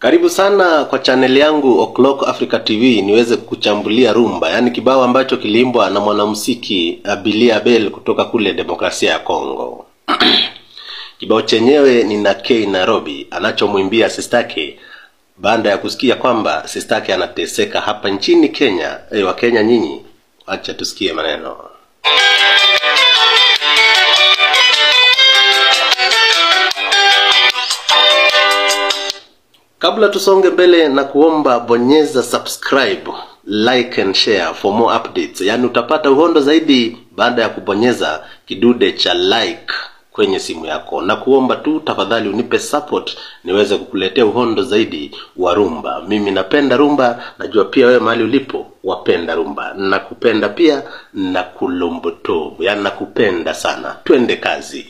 Karibu sana kwa chaneli yangu O'Clock Africa TV niweze kuchambulia rumba, yaani kibao ambacho kiliimbwa na mwanamuziki Abilia Bell kutoka kule Demokrasia ya Kongo. Kibao chenyewe ni na K Nairobi anachomwimbia sistake baada ya kusikia kwamba sistake anateseka hapa nchini Kenya. Hey, wa Kenya nyinyi, acha tusikie maneno. Kabla tusonge mbele na kuomba bonyeza subscribe, like and share for more updates. Yaani utapata uhondo zaidi baada ya kubonyeza kidude cha like kwenye simu yako, na kuomba tu tafadhali unipe support niweze kukuletea uhondo zaidi wa rumba. Mimi napenda rumba, najua pia wewe mahali ulipo wapenda rumba. Nakupenda pia na kulombotovu, yaani nakupenda sana. Twende kazi.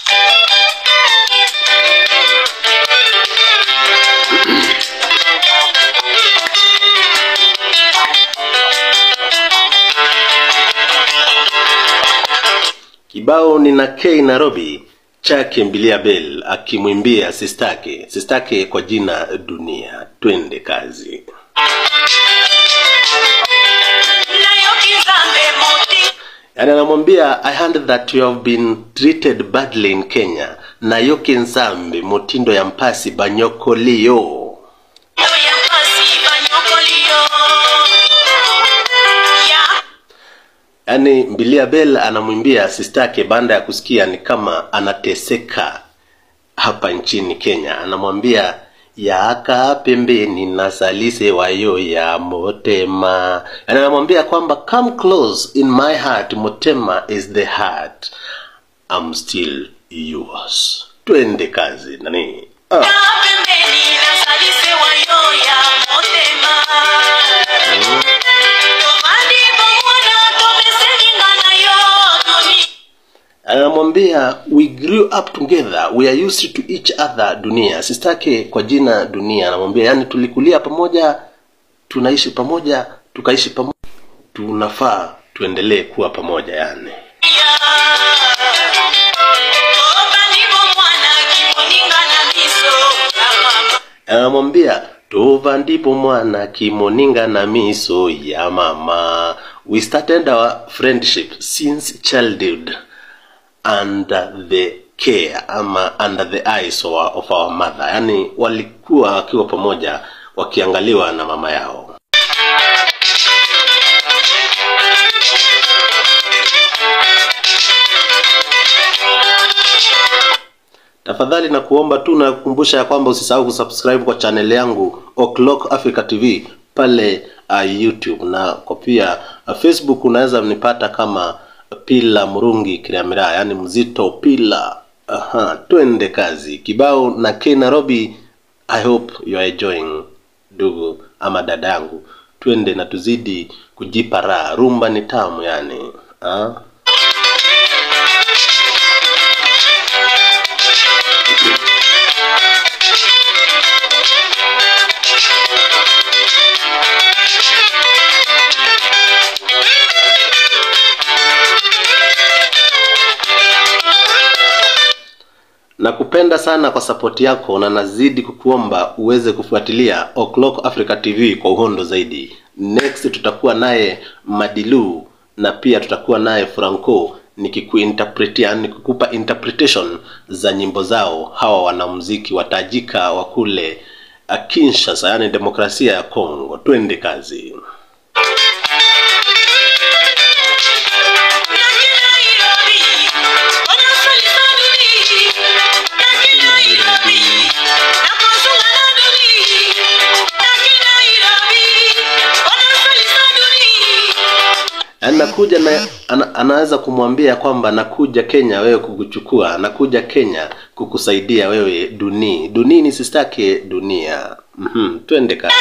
Kibao ni na K Nairobi chake Mbilia Bell akimwimbia sistake sistake kwa jina Dunia. Twende kazi. Yaani anamwambia I heard that you have been treated badly in Kenya na yoki nzambe motindo ya mpasi banyokolio Yaani Mbilia Bell anamwimbia sistake baada ya kusikia ni kama anateseka hapa nchini Kenya. Anamwambia yaka pembeni na salise wayo ya motema. Yaani anamwambia kwamba come close in my heart, motema is the heart. I'm still yours. Twende kazi nani? Ah. anamwambia we grew up together we are used to each other dunia sistake kwa jina dunia anamwambia yani tulikulia pamoja tunaishi pamoja tukaishi pamoja tunafaa tuendelee kuwa pamoja yani anamwambia tova ndipo mwana kimoninga na miso ya mama we started our friendship since childhood under the care ama under the eyes of our, of our mother yaani walikuwa wakiwa pamoja wakiangaliwa na mama yao tafadhali na kuomba tu na kukumbusha ya kwamba usisahau kusubscribe kwa channel yangu O'Clock Africa TV pale uh, YouTube na kwa pia uh, Facebook unaweza nipata kama Pila Murungi Kiriamira, yani mzito Pila. Aha, twende kazi. Kibao na K Nairobi. I hope you are enjoying ndugu ama dada yangu, twende na tuzidi kujipa raha. Rumba ni tamu yani ha? Nakupenda sana kwa sapoti yako na nazidi kukuomba uweze kufuatilia O'Clock Africa TV kwa uhondo zaidi. Next tutakuwa naye Madilu na pia tutakuwa naye Franco nikikuinterpretia nikikupa interpretation za nyimbo zao hawa wanamuziki watajika wa kule Kinshasa, yani demokrasia ya Kongo. Twende kazi. anakuja na ana, anaweza kumwambia kwamba nakuja Kenya wewe kukuchukua, nakuja Kenya kukusaidia wewe duni duni ni sistake dunia. Mhm, twende kazi.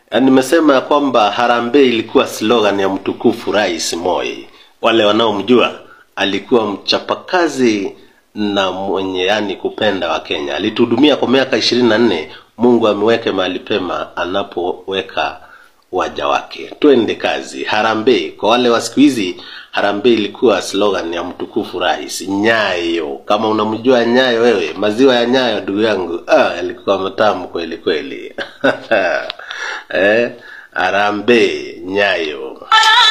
Ya, nimesema ya kwamba harambee ilikuwa slogan ya mtukufu Rais Moi. Wale wanaomjua alikuwa mchapakazi na mwenye yani kupenda wa Kenya. Alituhudumia kwa miaka ishirini na nne. Mungu ameweke mahali pema anapoweka waja wake. Twende kazi. Harambee kwa wale wa siku hizi, harambee ilikuwa slogan ya mtukufu rais. Nyayo, kama unamjua Nyayo wewe, maziwa ya Nyayo ndugu yangu, ah, yalikuwa matamu kweli kweli. eh, harambee Nyayo.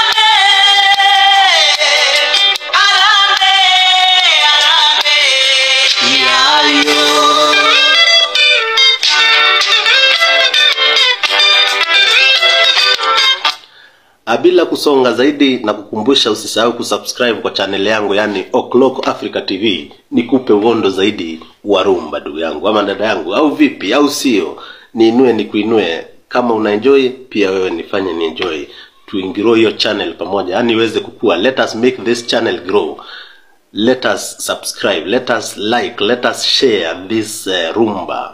Ah, bila kusonga zaidi na kukumbusha usisahau kusubscribe kwa channel yangu yani O'Clock Africa TV nikupe uondo zaidi wa rumba ndugu yangu ama dada yangu au vipi au sio niinue nikuinue kama una enjoy pia wewe nifanye ni enjoy tuingrow hiyo channel pamoja yani iweze kukua let us make this channel grow let us subscribe let us like let us share this uh, rumba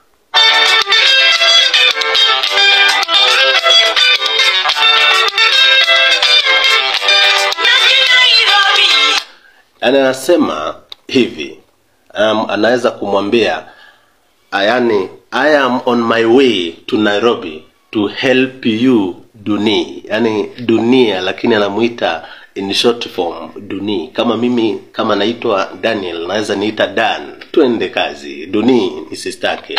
yani anasema hivi um, anaweza kumwambia yani i am on my way to nairobi to help you duni yani dunia lakini anamuita in short form duni kama mimi kama naitwa daniel naweza niita dan twende kazi duni ni sistake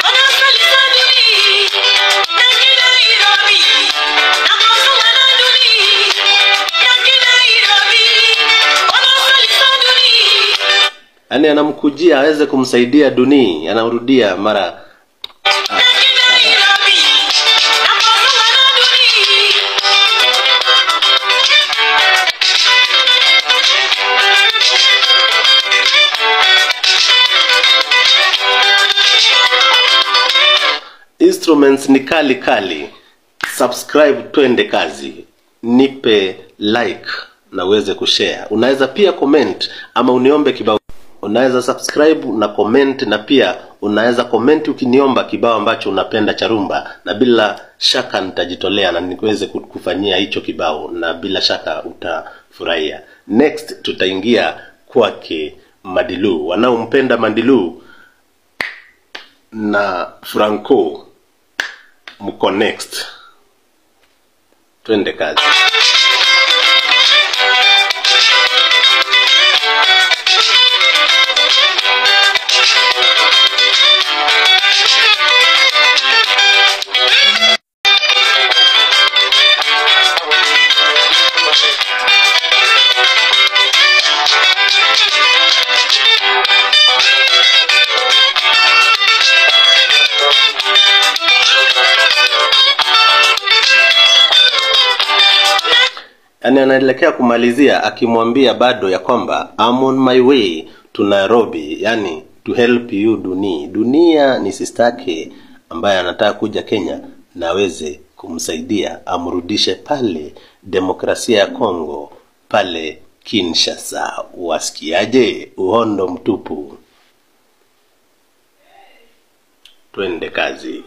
yaani anamkujia aweze kumsaidia duni anamrudia mara instruments ni kali kali subscribe twende kazi nipe like na uweze kushare unaweza pia comment ama uniombe kibao unaweza subscribe na comment na pia unaweza comment ukiniomba kibao ambacho unapenda cha rumba na bila shaka nitajitolea na niweze kufanyia hicho kibao na bila shaka utafurahia next tutaingia kwake madilu wanaompenda madilu na franco mko next twende kazi yaani anaelekea kumalizia akimwambia bado ya kwamba I'm on my way to Nairobi yani to help you duni dunia ni sistake ambaye anataka kuja Kenya na aweze kumsaidia amrudishe pale demokrasia ya Kongo pale Kinshasa wasikiaje uhondo mtupu twende kazi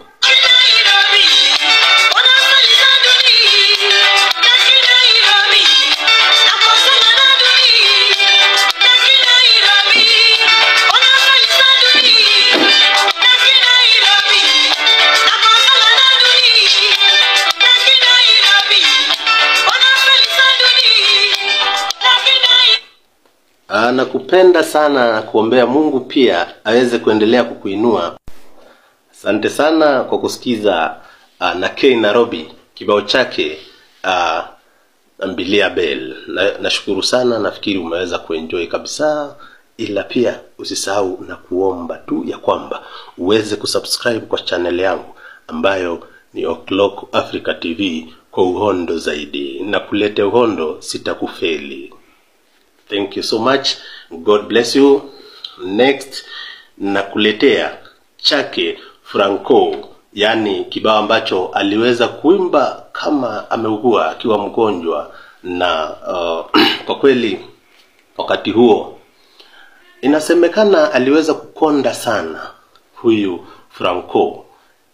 nakupenda sana na kuombea Mungu pia aweze kuendelea kukuinua. Asante sana kwa kusikiza uh, na K Nairobi kibao chake uh, Mbilia Bell. Na, nashukuru sana, nafikiri umeweza kuenjoy kabisa, ila pia usisahau na kuomba tu ya kwamba uweze kusubscribe kwa channel yangu ambayo ni O'Clock Africa TV kwa uhondo zaidi, na kulete uhondo sitakufeli. Thank you so much. God bless you. Next nakuletea chake Franco, yani kibao ambacho aliweza kuimba kama ameugua akiwa mgonjwa, na uh, kwa kweli wakati huo inasemekana aliweza kukonda sana huyu Franco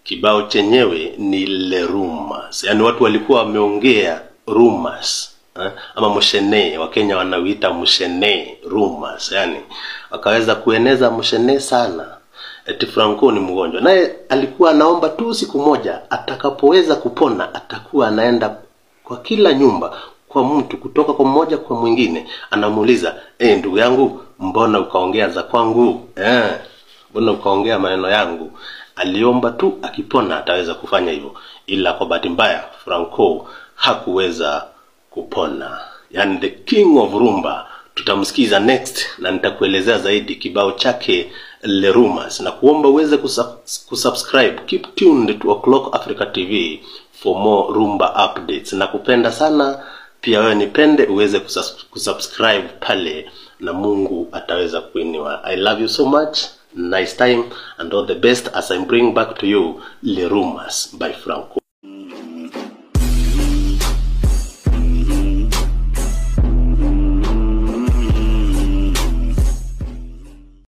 kibao chenyewe ni le rumors yaani watu walikuwa wameongea rumors eh, ama mshene wakenya wanauita mshene rumors yani wakaweza kueneza mshene sana eti franco ni mgonjwa naye alikuwa anaomba tu siku moja atakapoweza kupona atakuwa anaenda kwa kila nyumba kwa mtu kutoka kwa mmoja kwa mwingine anamuuliza eh ndugu yangu mbona ukaongea za kwangu eh mbona ukaongea maneno yangu aliomba tu akipona ataweza kufanya hivyo ila kwa bahati mbaya franco hakuweza kupona yani the king of rumba tutamsikiza next na nitakuelezea zaidi kibao chake le rumors na kuomba uweze kusub- kusubscribe keep tuned to o'clock africa tv for more rumba updates na kupenda sana pia wewe nipende uweze kusubs- kusubscribe pale na mungu ataweza kuinua i love you so much nice time and all the best as i bring back to you le rumors by franco